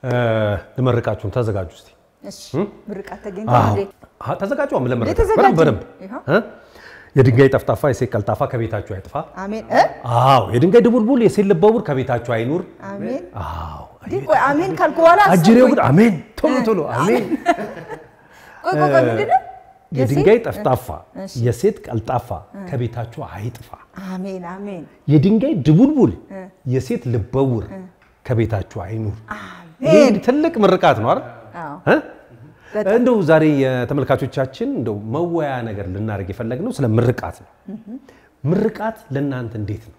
ልመርቃችሁን ተዘጋጁ እስቲ። እሺ ምርቃት ተገኝቷል እንዴ? አዎ፣ ተዘጋጁ። አሁን ለመረቃት የተዘጋጀ በደንብ በደንብ ይኸው። እ? የድንጋይ ጠፍጣፋ የሴት ቀልጣፋ ከቤታችሁ አይጥፋ። አሜን እ? አዎ፣ የድንጋይ ድቡልቡል የሴት ልበ ውር ከቤታችሁ አይኑር። አሜን አዎ፣ እንዲህ ቆይ አሜን ካልኩ በኋላ አጅሬው አሰብኩኝ። ግን አሜን ቶሎ ቶሎ አሜን። ቆይ ቆይ ቆይ ምንድን ነው? የድንጋይ የሴት- ጠፍጣፋ እሺ። የሴት ቀልጣፋ ከቤታችሁ አይጥፋ። አሜን አሜን የድንጋይ ድቡልቡል የሴት ልበውር ከቤታችሁ አይኑር። ይሄ አሜን ትልቅ ምርቃት ነው አይደል? አዎ እ? በጣም። እንደው ዛሬ የተመልካቾቻችን እንደው መወያ ነገር ልናደርግ የፈለግነው ስለ ምርቃት ነው። ምርቃት ለእናንተ እንዴት ነው?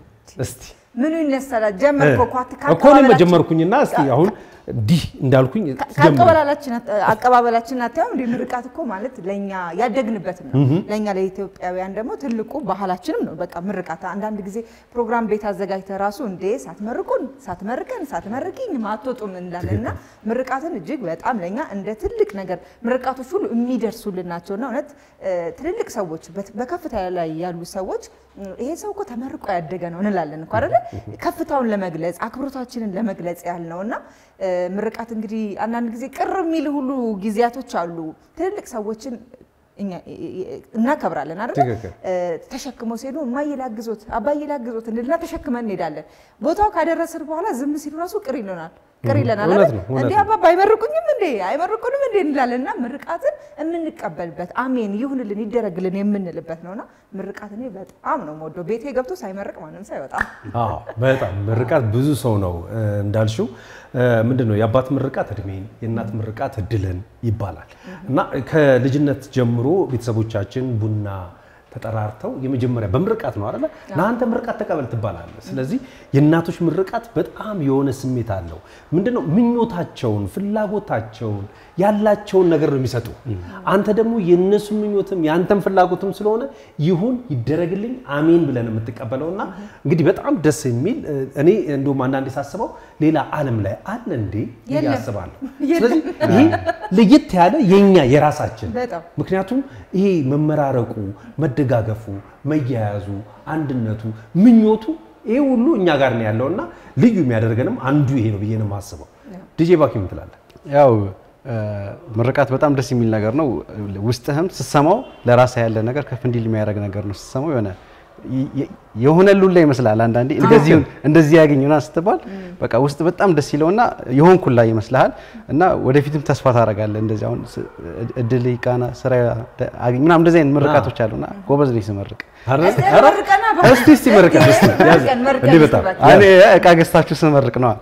እስቲ ምኑ ይነሳል? ጀመርኩ እኮ አት- እኮ እኔም ጀመርኩኝና እስቲ አሁን እንዲህ እንዳልኩኝ ጀምር። ከአቀባበላችን አቀባበላችን አታየውም እንደ ምርቃት እኮ ማለት ለኛ ያደግንበት ነው። ለኛ ለኢትዮጵያውያን ደግሞ ትልቁ ባህላችንም ነው። በቃ ምርቃት አንዳንድ ጊዜ ፕሮግራም ቤት አዘጋጅተ ራሱ እንዴ ሳትመርቁን ሳትመርቀን ሳትመርቂኝ ማትወጡም እንላለን እና ምርቃትን እጅግ በጣም ለኛ እንደ ትልቅ ነገር ምርቃቶች ሁሉ የሚደርሱልን ናቸውና እውነት እ፣ ትልልቅ ሰዎች በት- በከፍታ ላይ ያሉ ሰዎች እ፣ ይሄ ሰው እኮ ተመርቆ ያደገ ነው እንላለን እኮ አይደለ? ከፍታውን ለመግለጽ አክብሮታችንን ለመግለጽ ያህል ነው እና እ፣ ምርቃት እንግዲህ አንዳንድ ጊዜ ቅር የሚል ሁሉ ጊዜያቶች አሉ። ትልልቅ ሰዎችን እኛ እናከብራለን አይደል? ትክክል። እ፣ ተሸክመው ሲሄዱ እማዬ ላግዞት፣ አባዬ ላግዞት እንልና ተሸክመን እንሄዳለን። ቦታው ካደረስን በኋላ ዝም ሲሉ ራሱ ቅር ይለናል ቅር ይለናል እውነት አይደል? ነው፣ እውነት እንዴ ነው። አባባ አይመርቁኝም እንዴ አይመርቁንም እንዴ እንላለን እና ምርቃትን የምንቀበልበት አሜን ይሁንልን ይደረግልን የምንልበት ነውና ምርቃት እኔ በጣም ነው የምወደው። ቤቴ ገብቶ ሳይመርቅ ማንም ሰው አይወጣም። አዎ በጣም ምርቃት ብዙ ሰው ነው እ፣ እንዳልሽው እ፣ ምንድን ነው የአባት ምርቃት እድሜን የእናት ምርቃት እድልን ይባላል እና ከልጅነት ጀምሮ ቤተሰቦቻችን ቡና ተጠራርተው የመጀመሪያ በምርቃት ነው አይደለ? ለአንተ ምርቃት ተቀበል ትባላለህ። ስለዚህ የእናቶች ምርቃት በጣም የሆነ ስሜት አለው። ምንድነው ምኞታቸውን፣ ፍላጎታቸውን ያላቸውን ነገር ነው የሚሰጡ። አንተ ደግሞ የእነሱ ምኞትም የአንተም ፍላጎትም ስለሆነ ይሁን ይደረግልኝ አሜን ብለን የምትቀበለውና እንግዲህ በጣም ደስ የሚል እ፣ እኔ እንደውም አንዳንዴ ሳስበው ሌላ ዓለም ላይ አለ እንዴ ብዬ የለም። አስባለሁ። ስለዚህ ይሄ ለየት ያለ የኛ የራሳችን በጣም ምክንያቱም ይሄ መመራረቁ፣ መደጋገፉ፣ መያያዙ፣ አንድነቱ፣ ምኞቱ ይሄ ሁሉ እኛ ጋር ነው ያለውና ልዩ የሚያደርገንም አንዱ ይሄ ነው ብዬ ነው የማስበው። ዲጄ ባኪ ምን ትላለህ? ያው እ፣ ምርቃት በጣም ደስ የሚል ነገር ነው። ውስጥህም ስትሰማው ለራስህ ያለ ነገር ከፍ እንዲል የሚያደርግ ነገር ነው። ስትሰማው የሆነ የ- የሆነ ሉላ ይመስላል። አንዳንዴ እንደዚህ እንደዚህ ያገኙና ስትባል በቃ ውስጥ በጣም ደስ ይለውና የሆን ኩላ ይመስልሃል እና ወደፊትም ተስፋ ታደርጋለህ። እንደዚህ አሁን ስ- እድል ቃና ስራ አገኝ ምናምን እንደዚህ አይነት ምርቃቶች አሉና ጎበዝ ነኝ ስመርቅ። እስቲ መርቀና ባ- እስቲ እስቲ መርቀን እስቲ ያዝ። መርቀን መርቀን እንዲህ እስቲ በጣም እባክህ። እኔ እቃ ገዝታችሁ ስመርቅ ነዋ።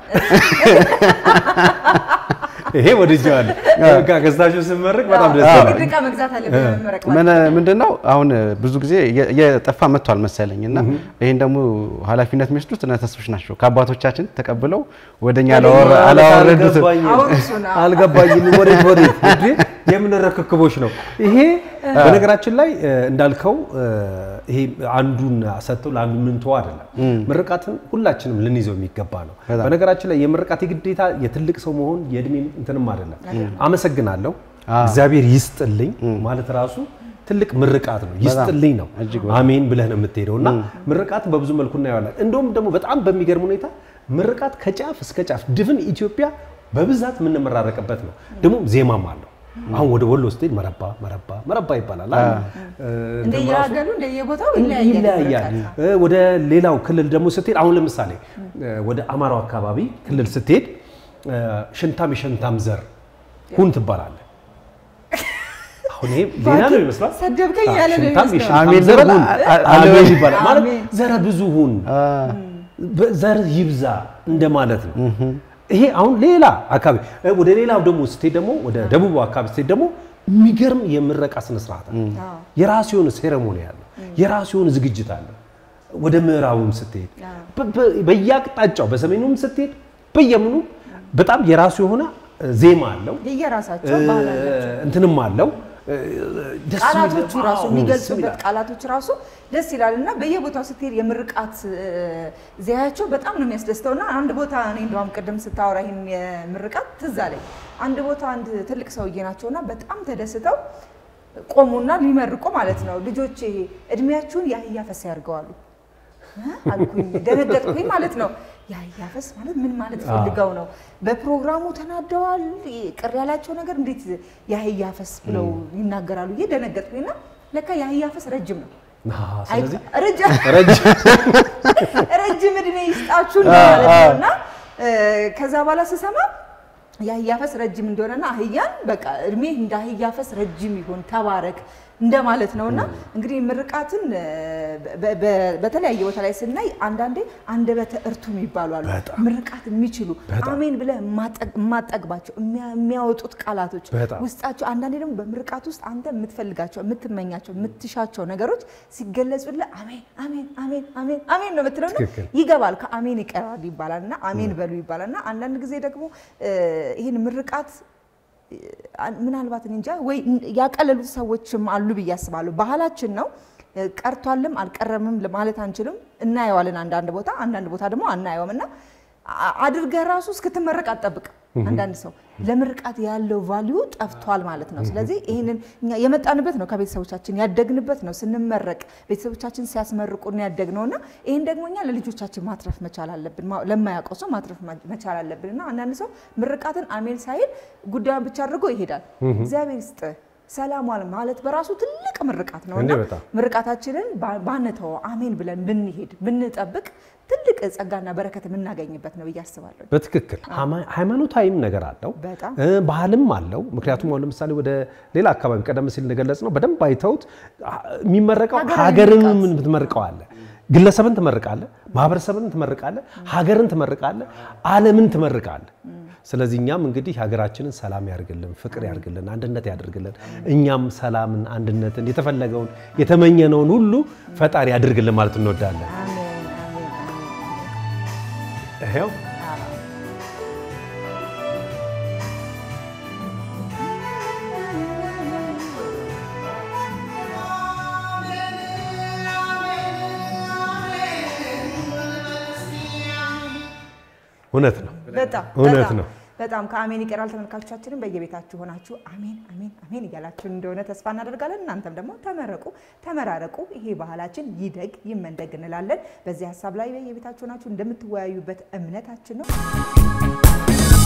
ይሄ ወድጄዋለሁ። በቃ ገዝታችሁ ስመርቅ በጣም ደስ አዎ፣ ይላል። ግድ ዕቃ መግዛት አለብን መመረቅ ምን ምንድነው አሁን ብዙ ጊዜ እየ- እየጠፋ መጥቷል መሰለኝ እና ይህን ደግሞ ኃላፊነት የሚወስዱት እነ ተስፎች ናቸው ከአባቶቻችን ተቀብለው ወደኛ ወደኛ አላወረዱትም። አልገባኝም። አውርሱና። አልገባኝም። ወዴት ወዴት እንዴ? የምን ርክክቦች ነው ይሄ? በነገራችን ላይ እ፣ እንዳልከው እ፣ ይሄ አንዱን ሰጥተው ለአንዱ ምንተው አይደለም። ምርቃትን ሁላችንም ልንይዘው የሚገባ ነው። በነገራችን ላይ የምርቃት የግዴታ የትልቅ ሰው መሆን የእድሜ እንትንም አይደለም። አመሰግናለሁ፣ እግዚአብሔር ይስጥልኝ ማለት ራሱ ትልቅ ምርቃት ነው። ይስጥልኝ ነው አሜን ብለህ ነው የምትሄደው እና ምርቃት በብዙ መልኩ እናየዋለን። እንደውም ደግሞ በጣም በሚገርም ሁኔታ ምርቃት ከጫፍ እስከ ጫፍ ድፍን ኢትዮጵያ በብዛት የምንመራረቅበት ነው። ደግሞ ዜማም አለው። አሁን ወደ ወሎ ስትሄድ መረባ መረባ መረባ ይባላል። አይደል? እ፣ እንትኑ ራሱ እንደየሀገሩ እንደየቦታው ይለያያል። ይለያያል። እ፣ ወደ ሌላው ክልል ደግሞ ስትሄድ አሁን ለምሳሌ እ፣ ወደ አማራው አካባቢ ክልል ስትሄድ እ፣ ሽንታም የሸንታም ዘር ሁን ትባላለህ። አሁን ይሄ ሌላ ነው ይመስላል። ሰደብከኝ ያለ ነው ሽንታም የሚመስለው። የሸንታም አሜን ዘር ልበል? ሁን አ- አ- አሜን አሜን። ይባላል ማለት አሜን። ዘረ ብዙ ሁን ዘር ይብዛ እንደማለት ነው። ይሄ አሁን ሌላ አካባቢ እ፣ ወደ ሌላው ደግሞ ስትሄድ ደግሞ ወደ ደቡቡ አካባቢ ስትሄድ ደግሞ የሚገርም የምረቃ ስነ ስርዓት አለ። የራሱ የሆነ ሴሬሞኒ አለ። የራሱ የሆነ ዝግጅት አለ። ወደ ምዕራቡም ስትሄድ በ- በ- በየአቅጣጫው በሰሜኑም ስትሄድ በየምኑ በጣም የራሱ የሆነ እ፣ ዜማ አለው የየራሳቸው ባህል አላቸው። እንትንም አለው እ፣ ደስ የሚል- ቃላቶቹ ራሱ አዎ፣ የሚገልጹበት ደስ ይላል። ቃላቶች ራሱ ደስ ይላል እና በየቦታው ስትሄድ የምርቃት እ፣ ዜያቸው በጣም ነው የሚያስደስተው እና አንድ ቦታ እኔ እንደውም ቅድም ስታወራ ይህን የምርቃት ትዝ አለኝ። አንድ ቦታ አንድ ትልቅ ሰውዬ ናቸውና በጣም ተደስተው ቆሙና ሊመርቁ ማለት ነው። ልጆቼ እድሜያችሁን የአህያ ፈሳ ያድርገዋሉ አልኩኝ፣ ደነገጥኩኝ ማለት ነው። የአህያ ፈስ ማለት ምን ማለት ፈልገው ነው? በፕሮግራሙ ተናደዋል። ቅር ያላቸው ነገር እንዴት የአህያ ፈስ ብለው ይናገራሉ? ይሄ ደነገጥኩኝና ለካ የአህያ ፈስ ረጅም ነው። አዎ፣ ስለዚህ ረጅም ረጅም ረጅም እድሜ ይስጣችሁ ማለት ነው። እና ከዛ በኋላ ስሰማ የአህያ ፈስ ረጅም እንደሆነና አህያን በቃ እድሜ እንደ አህያ ፈስ ረጅም ይሁን ተባረክ እንደማለት ነው። እና እንግዲህ ምርቃትን በ- በ- በተለያየ ቦታ ላይ ስናይ አንዳንዴ አንደበተ እርቱ የሚባሉ አሉ። በጣም። ምርቃት የሚችሉ በጣም። አሜን ብለህ የማጠግ- የማጠግባቸው የሚያ- የሚያወጡት ቃላቶች በጣም። ውስጣቸው አንዳንዴ ደግሞ በምርቃት ውስጥ አንተ የምትፈልጋቸው የምትመኛቸው የምትሻቸው ነገሮች ሲገለጹልህ አሜን አሜን አሜን አሜን አሜን ነው የምትለው እና ትክክል። ይገባል ከአሜን ይቀራል ይባላል እና አሜን በሉ ይባላል እና አንዳንድ ጊዜ ደግሞ እ፣ ይህን ምርቃት እ፣ ምናልባት እኔ እንጃ ወይ ያቀለሉት ሰዎችም አሉ ብዬ አስባለሁ። ባህላችን ነው እ፣ ቀርቷልም አልቀረምም ማለት አንችልም። እናየዋለን አንዳንድ ቦታ፣ አንዳንድ ቦታ ደግሞ አናየውም እና አ- አድርገህ ራሱ እስክትመረቅ አትጠብቅም። አንዳንድ ሰው ለምርቃት ያለው ቫሊዩ ጠፍቷል ማለት ነው። ስለዚህ ይህንን እኛ የመጣንበት ነው፣ ከቤተሰቦቻችን ያደግንበት ነው። ስንመረቅ ቤተሰቦቻችን ሲያስመርቁን ያደግነው እና ይህን ደግሞ እኛ ለልጆቻችን ማትረፍ መቻል አለብን። ማ- ለማያውቀው ሰው ማትረፍ ማ- መቻል አለብን እና አንዳንድ ሰው ምርቃትን አሜን ሳይል ጉዳዩን ብቻ አድርጎ ይሄዳል። እግዚአብሔር ይስጥ ሰላም ዋል ማለት በራሱ ትልቅ ምርቃት ነው እና እንዴ በጣም። ምርቃታችንን ባ- ባንተወው አሜን ብለን ብንሄድ ብንጠብቅ ትልቅ ጸጋና በረከት የምናገኝበት ነው ብዬ አስባለሁ። በትክክል ሃይማ- ሃይማኖታዊም ነገር አለው በጣም እ፣ ባህልም አለው። ምክንያቱም አሁን ለምሳሌ ወደ ሌላ አካባቢ ቀደም ሲል እንደገለጽ ነው በደንብ አይተውት አ- የሚመረቀው ሀገራዊ ሀገርን ምርቃት። ትመርቀዋለ፣ ግለሰብን ትመርቃለ፣ ማህበረሰብን ትመርቃለ፣ ሀገርን ትመርቃለ፣ ዓለምን ትመርቃለ። ስለዚህ እኛም እንግዲህ ሀገራችንን ሰላም ያርግልን፣ ፍቅር ያርግልን፣ አንድነት ያደርግልን። እኛም ሰላምን፣ አንድነትን፣ የተፈለገውን የተመኘነውን ሁሉ ፈጣሪ ያድርግልን ማለት እንወዳለን። አሜን አሜን አሜን። ይኸው እውነት ነው። በጣም እውነት በጣም ነው። በጣም ከአሜን ይቀራል። ተመልካቾቻችንም በየቤታችሁ ሆናችሁ አሜን አሜን አሜን እያላችሁን እንደሆነ ተስፋ እናደርጋለን። እናንተም ደግሞ ተመረቁ፣ ተመራረቁ፣ ይሄ ባህላችን ይደግ ይመንደግ እንላለን። በዚህ ሀሳብ ላይ በየቤታችሁ ሆናችሁ እንደምትወያዩበት እምነታችን ነው።